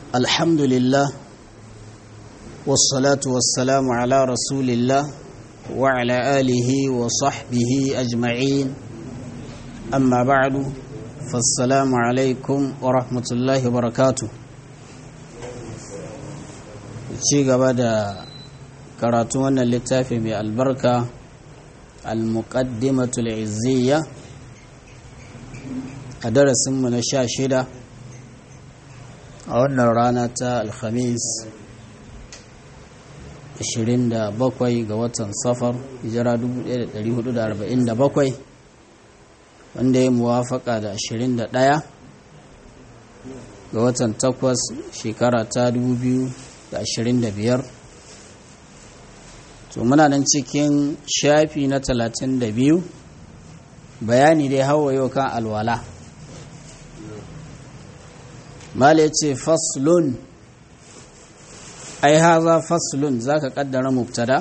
الحمد لله والصلاة والسلام على رسول الله وعلى آله وصحبه أجمعين أما بعد فالسلام عليكم ورحمة الله وبركاته ci gaba da karatu wannan littafi mai albarka al-muqaddimatul izziya a darasinmu na sha shida a wannan rana ta alhamis 27 ga watan safar hijira 1447 wanda ya muwafaka da 21 ga watan takwas shekara ta 2025 to muna nan cikin shafi na 32 bayani dai hawa yau kan alwala mala ya ce faslun ai haza faslun za ka kaddara mubtada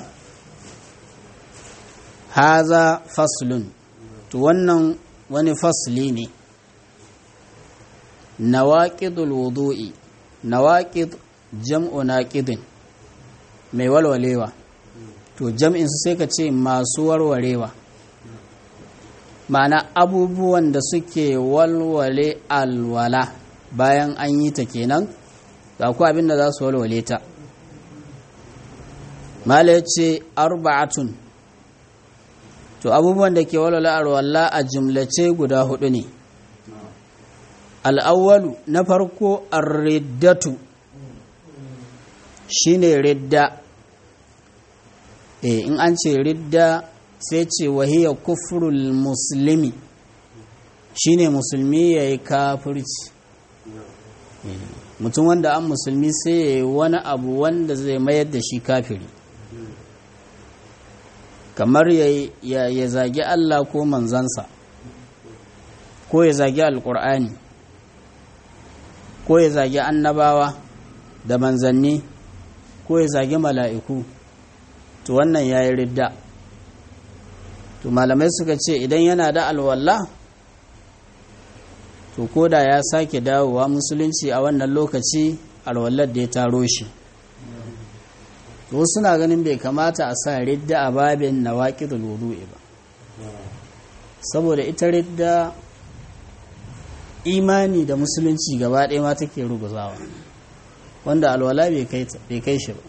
haza faslun to wannan wani fasli ne nawaƙidul wudu'i nawaƙid jam'u naƙidin mai walwalewa to jam'in su sai ka ce masu warwarewa ma'ana abubuwan da suke walwale alwala bayan an yi ta kenan ga ku abinda za su walwale ta mala ya ce arba'atun to abubuwan da ke walwale alwala a jumlace guda hudu ne al'awwalu na farko arriddatu shine ridda e in an ce ridda sai ce wahiyar kufrul musulmi shine musulmi ya yi kafirci mutum wanda an musulmi sai ya yi wani abu wanda zai mayar da shi kafiri kamar ya zagi Allah ko manzansa ko ya zagi alkur'ani ko ya zagi annabawa da manzanni ko ya zagi mala'iku to wannan ya yi ridda to malamai suka ce idan yana da alwallah to ko da ya sake dawowa musulunci a wannan lokaci alwallar da ya taro shi to suna ganin bai kamata a sa ridda a babin na waƙidul wudu'i ba saboda ita ridda imani da musulunci gaba ɗaya ma take ruguzawa wanda alwala bai kai shi ba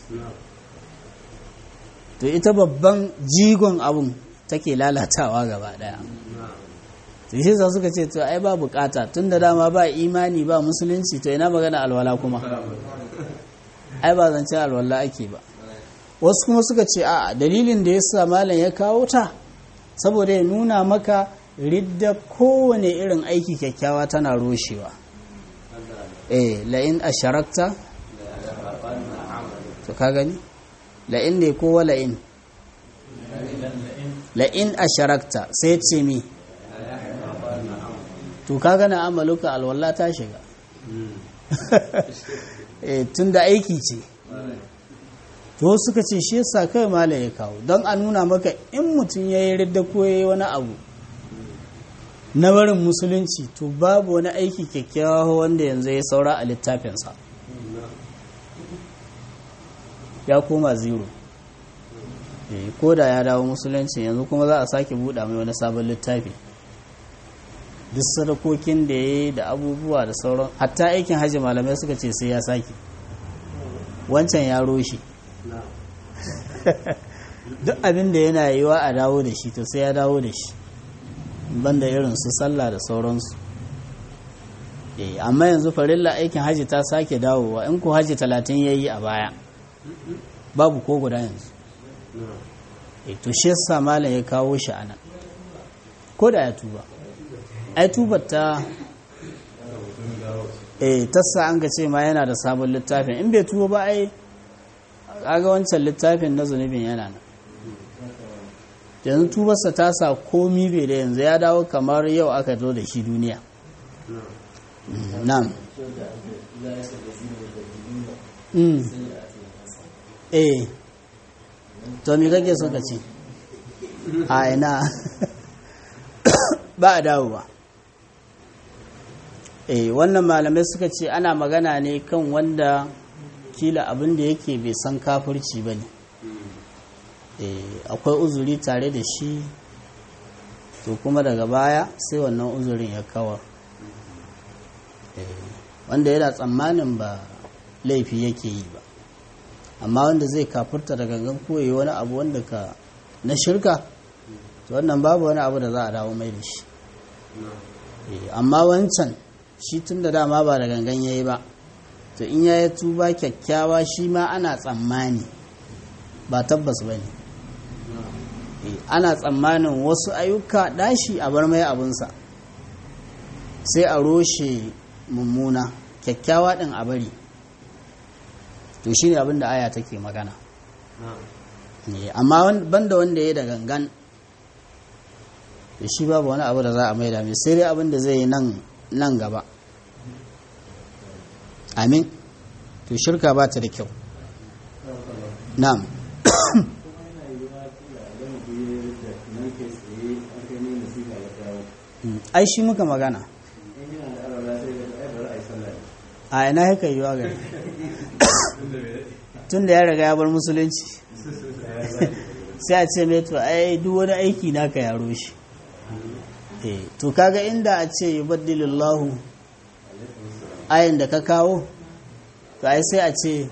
to ita babban jigon abun take lalatawa gaba ɗaya to shi sa suka ce to ai ba bukata tun da dama ba imani ba musulunci to ina magana alwala kuma ai ba zance alwala ake ba wasu kuma suka ce a dalilin da ya sa malam ya kawo ta saboda ya nuna maka ridda kowane irin aiki kyakkyawa tana roshewa eh la'in asharakta to ka gani la'in ne ko wa la'in la'in asharakta sai ce mi to ka gana amaluka alwala ta shiga tun da aiki ce to suka ce shi yasa kai mala ya kawo don a nuna maka in mutum ya yi ridda ko ya yi wani abu na barin musulunci to babu wani aiki kyakkyawa wanda yanzu ya saura a littafinsa ya koma zero ko da ya dawo musulunci yanzu kuma za a sake buɗa mai wani sabon littafi duk sadakokin da ya yi da abubuwa da sauran hatta aikin hajji malamai suka ce sai ya sake wancan ya roshe duk abin da yana yiwa a dawo da shi to sai ya dawo da shi banda irin su sallah da sauransu amma yanzu farilla aikin hajji ta sake dawowa in ku hajji talatin ya yi a baya babu ko guda yanzu to shi yasa malam ya kawo shi ana ko da ya tuba ai tubar ta eh tassa an ga ce ma yana da sabon littafin in bai tuba ba ai kaga wancan littafin na zunubin yana nan yanzu tubarsa ta sa komi bai da yanzu ya dawo kamar yau aka zo da shi duniya nan eh to me kake so ka ce a ina ba a dawowa eh wannan malamai suka ce ana magana ne kan wanda kila abin da yake bai san kafirci ba ne akwai uzuri tare da shi to kuma daga baya sai wannan uzurin ya kawar wanda yana tsammanin ba laifi yake yi ba amma wanda zai kafurta da gangan koyi wani abu wanda ka na shirka to wannan babu wani abu da za a dawo mai da shi amma wancan shi tun da dama ba da gangan ya yi ba to in ya yi tuba kyakkyawa shi ma ana tsammani ba tabbas ba ne ana tsammanin wasu ayyuka dashi a bar mai abinsa sai a roshe mummuna kyakkyawa ɗin a bari to shi ne abin da aya take magana amma banda wanda ya da gangan da shi babu wani abu da za a maida mai sai dai abin da zai yi nan gaba amin to shirka ba ta da kyau na'am ai shi muka magana a ina haka yi wa gari tun da ya riga ya bar musulunci sai a ce mai to ai duk wani aiki naka yaro shi to kaga inda a ce yi baddilillahu ayin da ka kawo to ai sai a ce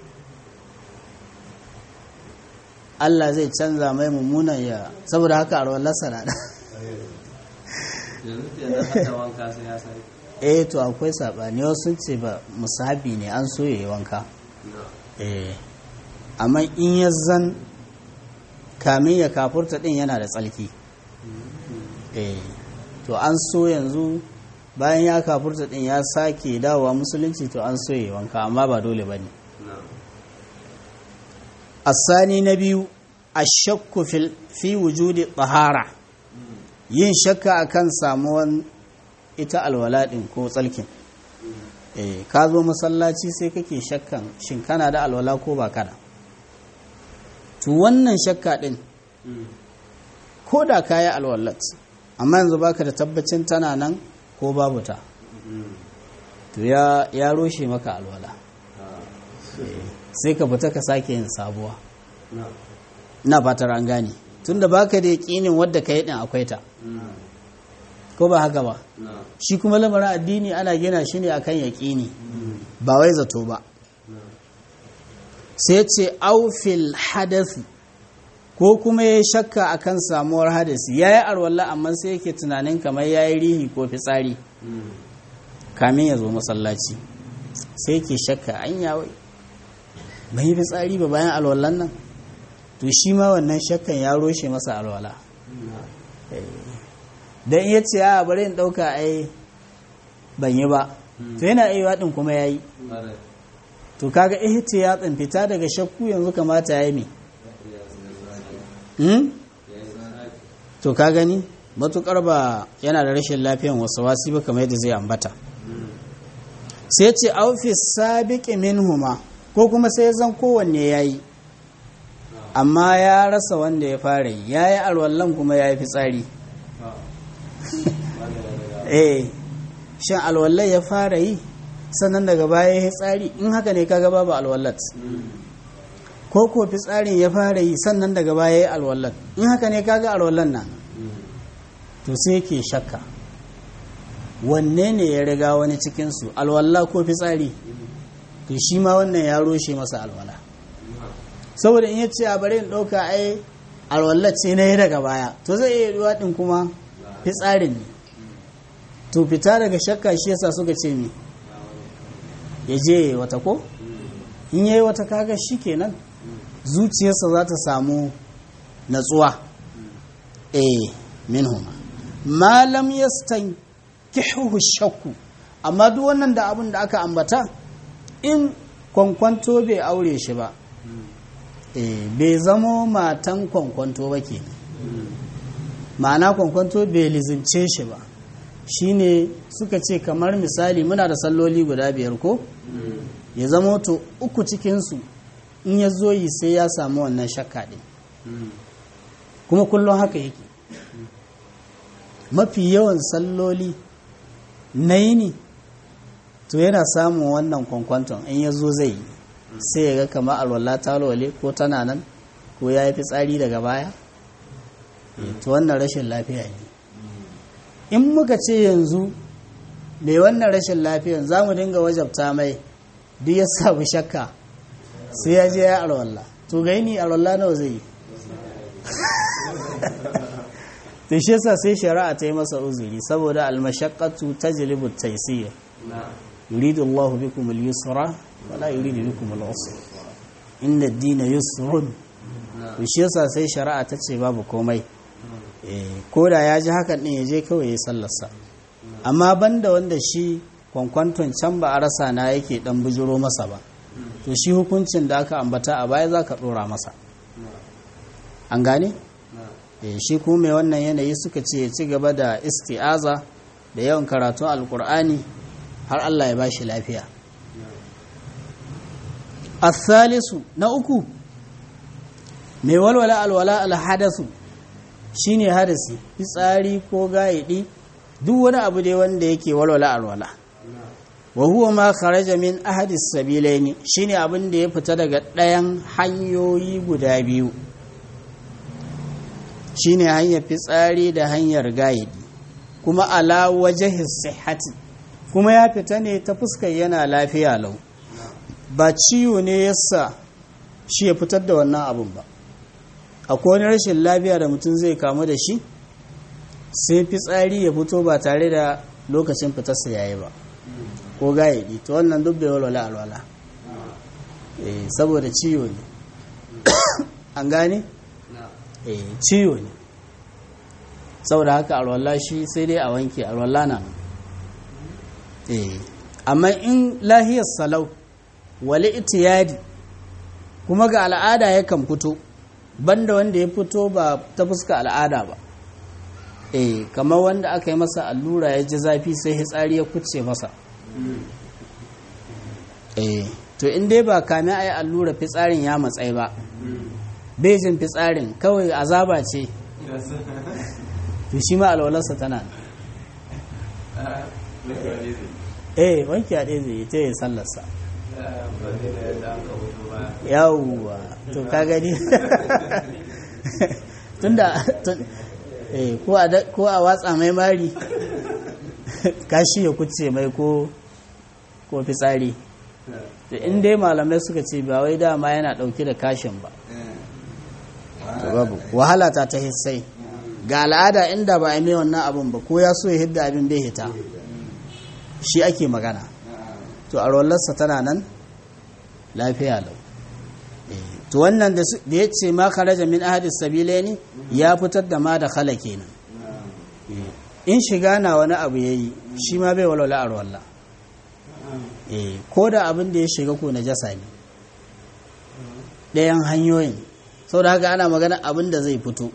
Allah zai canza mai mummunan ya saboda haka a rawar lasara da eh to akwai saɓani wasu ce ba musahabi ne an so yi wanka eh amma in ya zan kamin ya kafurta din yana da tsalki eh to an so yanzu bayan ya kafurta din ya sake dawowa musulunci to an so yi wanka amma ba dole ba ne asani na biyu ashakku fi wujudi tsahara yin shakka akan samuwan ita alwala din ko tsalkin eh ka zo masallaci sai kake shakkan shin kana da alwala ko ba kana to wannan shakka din ko da ka yi alwalat amma yanzu baka da tabbacin tana nan ko babu ta to ya ya roshe maka alwala sai ka fita ka sake yin sabuwa na fatar an gane tunda baka da yaƙinin wadda ka yi din akwai ta ko ba haka ba shi kuma lamarin addini ana gina shi ne akan yaƙini ba wai zato ba sai ce aufil hadasi ko kuma ya shakka akan samuwar hadasi ya yi arwallah amma sai yake tunanin kamar ya yi rihi ko fitsari kamin ya zo masallaci sai yake shakka an yawai bai yi fitsari ba bayan alwallan nan to shi ma wannan shakkan ya roshe masa alwala don iya ce a bari in ɗauka ai ban yi ba to yana iya ɗin kuma ya yi to kaga ihti ya fita daga shakku yanzu kamata ya yi me to ka gani matukar ba yana da rashin lafiyan wasu wasi ba kamar yadda zai ambata sai ce aufis sabiqi minhuma ko kuma sai zan kowanne yayi amma ya rasa wanda ya fara yi yayi alwallan kuma yayi fitsari eh shin alwallai ya fara yi sannan daga baya ya tsari in haka ne kaga babu alwallat ko ko fitsarin ya fara yi sannan daga baya ya alwallat in haka ne kaga alwallan nan to sai ke shakka wanne ne ya riga wani cikinsu alwalla ko fitsari to shi ma wannan ya roshe masa alwala saboda in ya ce a bari in ɗauka ai alwallat ce na yi daga baya to zai iya yiwuwa ɗin kuma fitsarin ne to fita daga shakka shi yasa suka ce mi ya je wata ko in yayi wata kaga shi kenan zuciyarsa za ta samu natsuwa eh minhuma malam yastankihu shakku amma duk wannan da abin da aka ambata in kwankwanto bai aure shi ba eh bai zamo matan kwankwanto ba kenan ma'ana kwankwanto bai lizince shi ba shine suka ce kamar misali muna da salloli guda biyar ko ya zama to uku cikinsu in ya zo yi sai ya samu wannan shakka ɗin kuma kullum haka yake mafi yawan salloli na yini to yana samun wannan kwankwanton in ya zo zai yi sai ya ga kama alwala ta walwale ko tana nan ko ya yi fitsari daga baya to wannan rashin lafiya ne in muka ce yanzu mai wannan rashin lafiyan za mu dinga wajabta mai duk ya samu shakka sai ya je ya alwala to gaini alwala nawa zai yi to shi yasa sai shari'a ta yi masa uzuri saboda almashaqqatu tajlibu at-taysir yuridu Allahu bikum al-yusra wa la yuridu bikum al-usra inna ad-dina yusrun to shi yasa sai shari'a ta ce babu komai eh koda ya ji hakan din ya je kawai ya sallarsa amma banda wanda shi kwankwanton can ba a rasa na yake dan bujiro masa ba to shi hukuncin da aka ambata a baya zaka dora masa an gane shi kuma mai wannan yanayi suka ce ya ci gaba da isti'aza da yawan karatun alkur'ani har Allah ya bashi lafiya asalisu na uku mai walwala alwala alhadasu shine hadasi fitsari ko gayidi duk wani abu dai wanda yake walwala alwala wa huwa ma kharaja min ahadi sabilaini shine abin da ya fita daga ɗayan hanyoyi guda biyu shine hanyar fitsari da hanyar gayidi kuma ala wajhi sihhati kuma ya fita ne ta fuskar yana lafiya lau ba ciwo ne yasa shi ya fitar da wannan abun ba akwai wani rashin lafiya da mutum zai kamu da shi sai fitsari ya fito ba tare da lokacin fitarsa yayi ba ko gayidi to wannan duk bai walwala alwala saboda ciwo ne an gane? ciwo ne saboda haka alwala shi sai dai a wanke alwala na amma in lahiyar salau wale itiyadi kuma ga al'ada yakan fito banda wanda ya fito ba ta fuska al'ada ba eh kamar wanda aka yi masa allura ya ji zafi sai hitsari ya kuce masa eh to in dai ba kame a yi allura fitsarin ya matsayi ba bejin fitsarin kawai azaba ce to shi ma alwalarsa tana eh wanki a ɗaya zai yi ta yi sallarsa yawwa to ka gani tunda ko a watsa mai mari kashi ya kuce mai ko ko fitsari in dai malamai suka ce ba wai dama yana ɗauke da kashin ba babu wahala ta ta hissai ga al'ada inda ba a mai wannan abin ba ko ya so ya hidda abin bai hita shi ake magana to a rollarsa tana nan lafiya lau to wannan da ya ce ma kharaja min ahadis sabilaini ya fitar da ma da khala kenan in shiga na wani abu yayi shi ma bai walwala a rolla ko da abin da ya shiga ko najasa ne ɗayan hanyoyin sau da haka ana magana abin da zai fito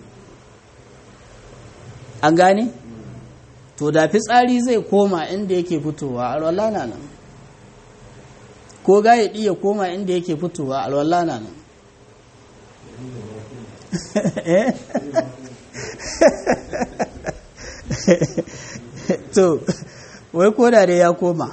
an gane to da fitsari zai koma inda yake fitowa alwala na nan ko gaye ya koma inda yake fitowa alwala na nan to wai koda da ya koma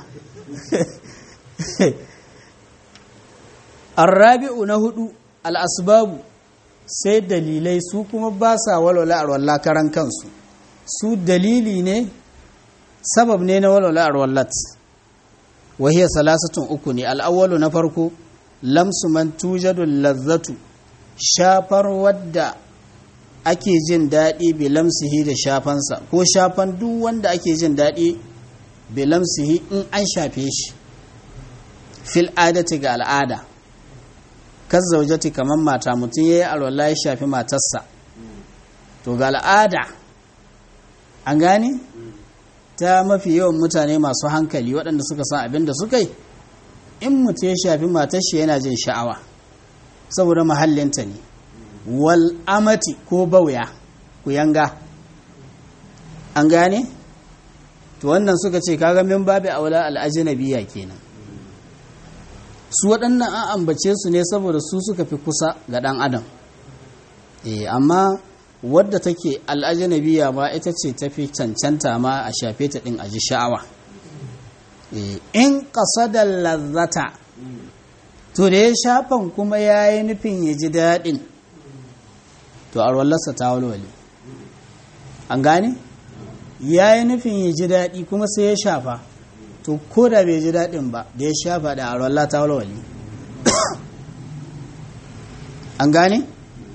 arrabi'u na hudu al'asbabu sai dalilai su kuma ba sa walwala arwalla karan kansu su dalili ne sabab ne na walwala arwallat wahiyar salasatun uku ne al'awwalu na farko lamsu man tujadun lazzatu shafar wadda ake jin daɗi bi lamsihi da shafansa ko shafan duk wanda ake jin daɗi bi lamsihi in an shafe shi fil adati ga al'ada kan zaujati kamar mata mutum ya yi alwala ya shafi matarsa to ga al'ada an gane ta mafi yawan mutane masu hankali waɗanda suka san abin da suka yi in mutum ya shafi matar shi yana jin sha'awa saboda mahallinta ne wal amati ko bauya ku yanga an gane to wannan suka ce kaga min babu aula al'ajnabiya kenan su waɗannan an ambace su ne saboda su suka fi kusa ga ɗan adam eh amma wadda take al'ajnabiya ma ita ce tafi cancanta ma a shafe ta ɗin a ji sha'awa in ƙasadar lazzata to da ya shafan kuma ya yi nufin ya ji daɗin to arwallarsa ta walwale an gane ya yi nufin ya ji daɗi kuma sai ya shafa to ko da bai ji daɗin ba da ya shafa da arwallah ta walwale an gane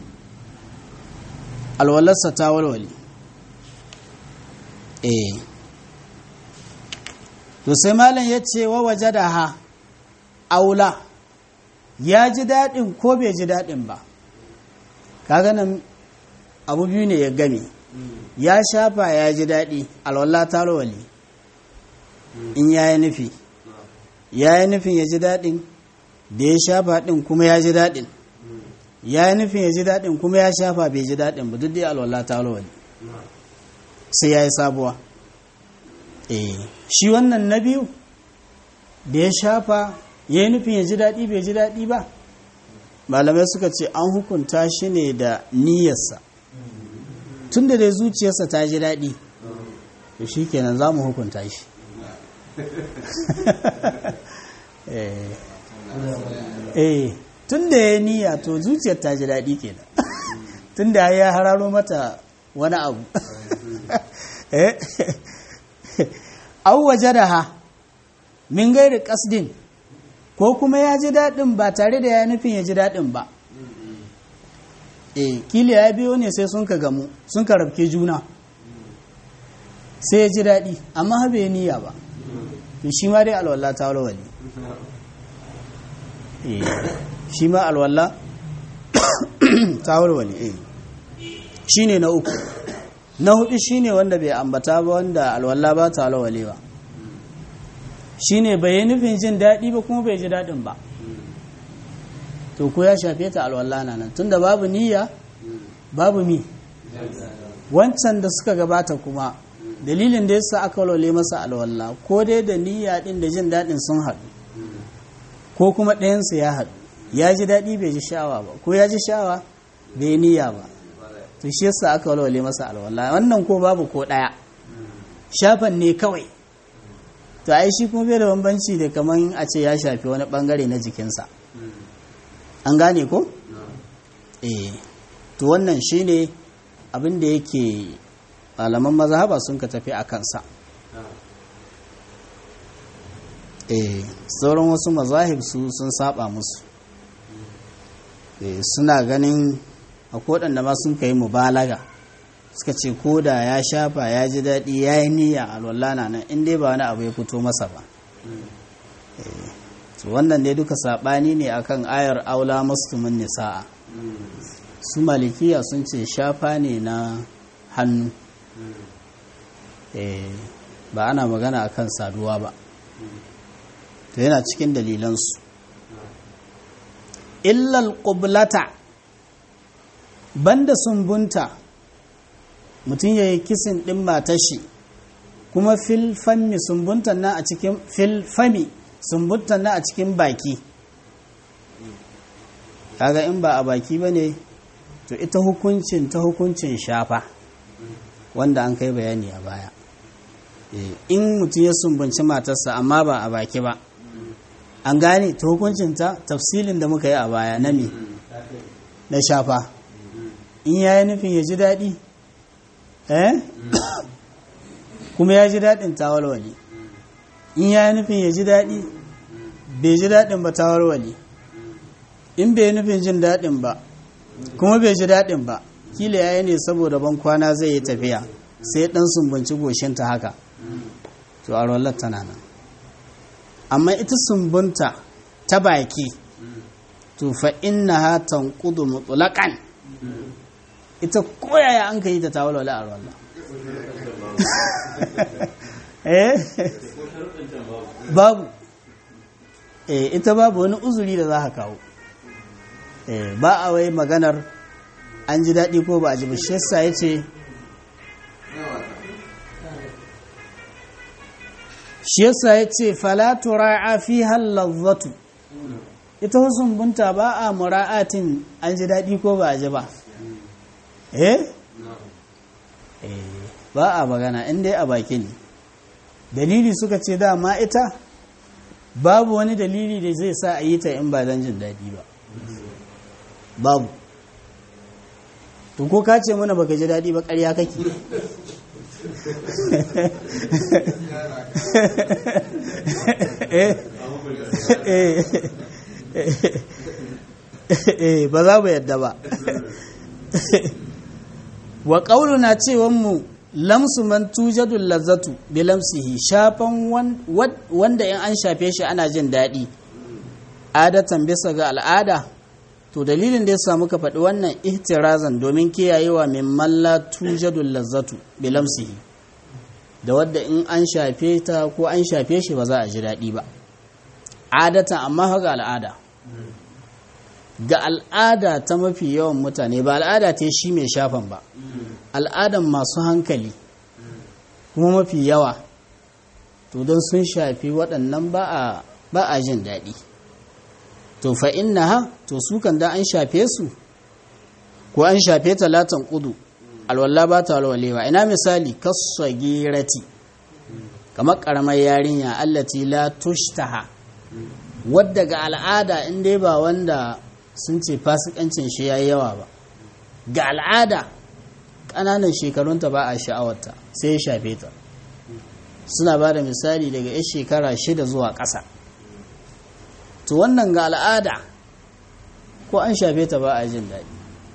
alwallarsa ta walwale eh to sai malam ya ce wa waje da ha aula ya ji daɗin ko bai ji daɗin ba kaga nan abu biyu ne ya game ya shafa ya ji daɗi alwallah ta rawali in ya yi nufi ya yi nufin ya ji daɗin da ya shafa ɗin kuma ya ji daɗin ya yi nufin ya ji daɗin kuma ya shafa bai ji daɗin ba duk dai alwallah ta rawali sai ya yi sabuwa eh shi wannan na biyu da ya shafa ya yi nufin ya ji daɗi bai ji daɗi ba malamai suka ce an hukunta shi ne da niyyarsa tun da dai zuciyarsa ta ji daɗi to shi kenan za mu hukunta shi eh tun da ya niyya to zuciyar ta ji daɗi kenan tun da ya hararo mata wani abu an waje da ha min gairi kasdin ko kuma ya ji daɗin ba tare da ya nufin ya ji daɗin ba e kila ya biyo ne sai sun ka gamu sun ka rabke juna sai ya ji daɗi amma habe niyya ba to shi ma dai alwala ta walwali e shi ma alwala ta walwali e shi ne na uku na hudu shi ne wanda bai ambata ba wanda alwala ba ta walwale ba shi ne bai yi nufin jin daɗi ba kuma bai ji daɗin ba to ko ya shafe ta alwala na nan tunda babu niyya babu mi wancan da suka gabata kuma dalilin da yasa aka walwale masa alwala ko dai da niyya din da jin daɗin sun haɗu ko kuma ɗayansu ya haɗu ya ji daɗi bai ji sha'awa ba ko ya ji sha'awa bai niyya ba to shi yasa aka walwale masa alwala wannan ko babu ko ɗaya shafan ne kawai to ai shi kuma bai da bambanci da kaman a ce ya shafi wani bangare na jikinsa an gane ko? eh to wannan shine abin da yake malaman mazhaba sun ka tafi a kansa eh sauran wasu mazahib su sun saba musu eh suna ganin a waɗanda ma sun kai mubalaga suka ce ko da ya shafa ya ji daɗi ya yi niyya alwallana nan in dai ba wani abu ya fito masa ba wannan dai duka saɓani ne akan ayar aula mustumin nisa'a su malikiya sun ce shafa ne na hannu ba ana magana akan saduwa ba to yana cikin dalilansu illal ƙublata banda sumbunta mutum ya yi kisin ɗin matashi kuma filfami sumbuntan nan a cikin filfami sumbuntan nan a cikin baki kaga in ba a baki ba ne to ita hukuncin ta hukuncin shafa wanda an kai bayani a baya in mutum ya sumbunci matarsa amma ba a baki ba an gane ta hukuncin ta tafsilin da muka yi a baya na me na shafa in ya yi nufin ya ji daɗi eh kuma ya ji daɗin tawalwali in ya yi nufin ya ji daɗi bai ji daɗin ba tawalwali in bai nufin jin daɗin ba kuma bai ji daɗin ba kila ya yi ne saboda ban kwana zai yi tafiya sai ɗan sumbunci goshinta haka to a rollar tana nan amma ita sumbunta ta baki to fa inna ha tanqudu mutlaqan ita koyaya an kai ta tawalwala a rollar eh babu eh ita babu wani uzuri da za ka kawo eh ba a wai maganar an ji daɗi ko ba a ji ba shi yasa ya ce shi yasa ya ce falatu ra'a fi halazzatu ita husun bunta ba a mura'atin an ji daɗi ko ba a ji ba eh ba a magana in dai a baki ne dalili suka ce dama ita babu wani dalili da zai sa a yi ta in ba don jin daɗi ba babu to ko ka ce mana baka ji daɗi ba ƙarya kake ba za mu yadda ba wa ƙaununa cewan mu lamsu man tujadul lazzatu bi lamsihi shafan wanda in an shafe shi ana jin daɗi adatan bisa ga al'ada to dalilin da ya samu ka faɗi wannan ihtirazan domin kiyayewa min malla tujadul lazzatu bi lamsihi da wadda in an shafe ta ko an shafe shi ba za a ji daɗi ba adatan amma ga al'ada ga al'ada ta mafi yawan mutane ba al'ada ta shi mai shafan ba al'adan masu hankali kuma mafi yawa to don sun shafi waɗannan ba a jin daɗi to fa inna ha to su kan da an shafe su ko an shafe talatan kudu alwallah ba ta alwalewa ina misali kasagirati kamar karamar yarinya allati la tushtaha wadda ga al'ada in dai ba wanda sun ce fasikancin shi yayi yawa ba ga al'ada ƙananan shekarunta ba a sha'awarta sai ya shafe ta suna ba da misali daga 'yan shekara shida zuwa ƙasa to wannan ga al'ada ko an shafe ta ba a jin daɗi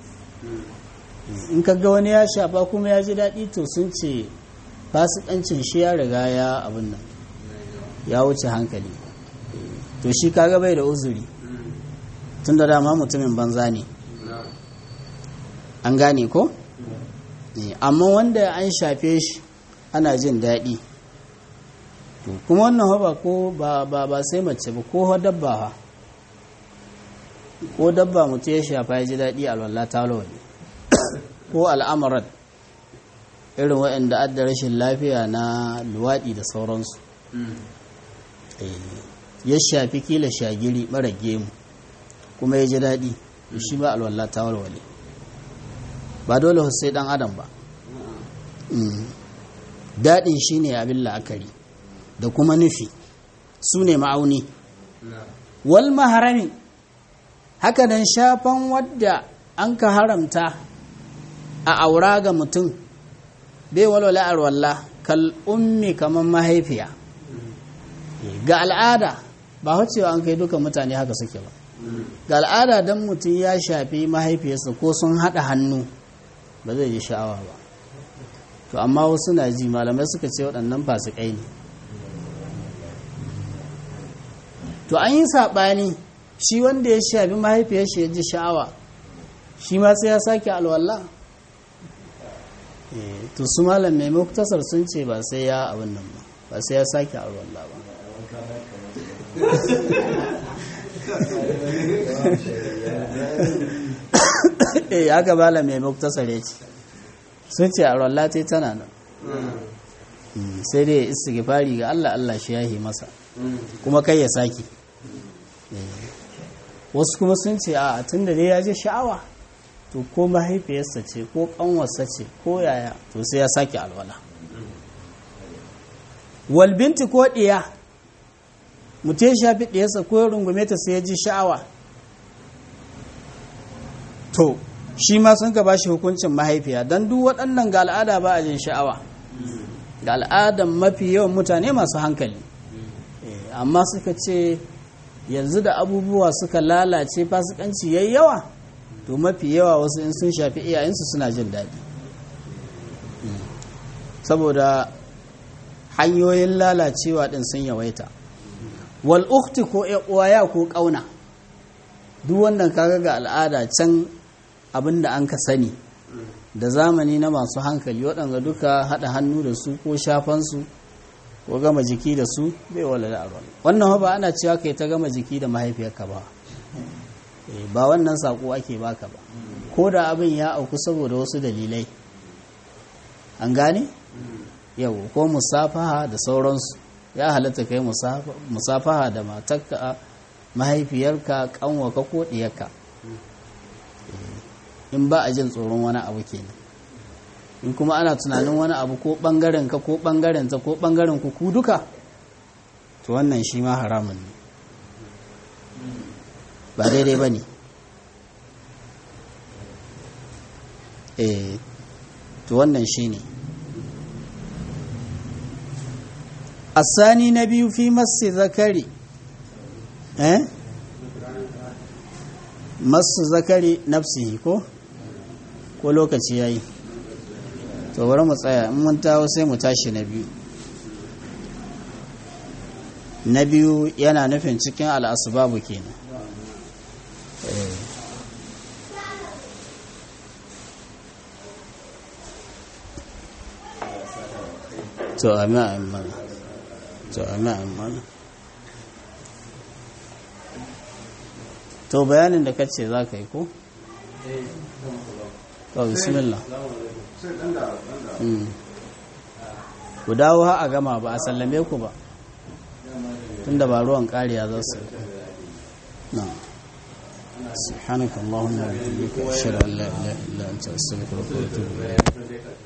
in kaga wani ya shafa kuma ya ji daɗi to sun ce fasikancin shi ya riga ya abin nan ya wuce hankali to shi kaga bai da uzuri tun da dama mutumin banza ne an gane ko? amma wanda an shafe shi ana jin daɗi kuma wannan ba ko ba ba sai mace ba ko dabba ha ko dabba mutu ya shafa ya ji daɗi alwallah ta ne ko al'amuran irin waɗanda adda rashin lafiya na luwaɗi da sauransu ya shafi kila shagiri mara gemu kuma ya ji daɗi shi ba alwallah ta walwale ba dole sai ɗan adam ba daɗin shi ne abin la'akari da kuma nufi su ne ma'auni wal maharami haka nan shafan wadda an ka haramta a aura ga mutum bai walwala arwalla kal ummi kamar mahaifiya ga al'ada ba wacewa an kai duka mutane haka suke ba ga al'ada don mutum ya shafi mahaifiyarsa ko sun haɗa hannu ba zai ji sha'awa ba to amma wasu na ji malamai suka ce waɗannan fasikai ne to an yi saɓani shi wanda ya shafi mahaifiyar shi ya ji sha'awa shi ma sai ya sake alwala to su malam mai muktasar sun ce ba sai ya abin nan ba ba sai ya sake alwala ba eh haka malam mai muktasar ya ce sun ce alwala ta tana nan sai dai istighfari ga Allah Allah shi yahi masa kuma kai ya sake wasu kuma sun ce a tun da dai ya ji sha'awa to ko mahaifiyarsa ce ko kanwarsa ce ko yaya to sai ya sake alwala walbinti ko ɗiya mutum ya shafi ɗiyarsa ko ya rungume ta sai ya ji sha'awa to shi ma sun ka bashi hukuncin mahaifiya don duk waɗannan ga al'ada ba a jin sha'awa ga al'adan mafi yawan mutane masu hankali amma suka ce yanzu da abubuwa suka lalace fasikanci yayi yawa to mafi yawa wasu in sun shafi iyayensu suna jin daɗi saboda hanyoyin lalacewa ɗin sun yawaita wal ukti ko uwaya ko ƙauna duk wannan kaga ga al'ada can abin da an ka sani da zamani na masu hankali waɗanda duka haɗa hannu da su ko shafansu ko gama jiki da su bai wala da aron wannan ba ana cewa kai ta gama jiki da mahaifiyarka ba ba wannan sako ake baka ba ko da abin ya auku saboda wasu dalilai an gane yau ko musafaha da sauransu ya halatta kai musafaha da matarka mahaifiyarka kanwaka ko diyarka in ba a jin tsoron wani abu kenan in kuma ana tunanin wani abu ko bangaren ka ko bangaren ta ko bangaren ku ku duka to wannan shi ma haramun ne ba daidai ba ne eh to wannan shi ne asani na biyu fi masu zakari eh masu zakari nafsihi ko ko lokaci ya yi to bari mu tsaya in mun tawo sai mu tashi na biyu na biyu yana nufin cikin al'asubabu kenan to ami a mana to ami a mana to bayanin da kace za ka yi ko? to bismillah ku dawo ha a gama ba a sallame ku ba tunda ba ruwan kariya za su na سبحانك اللهم وبحمدك اشهد ان لا اله الا انت استغفرك واتوب اليك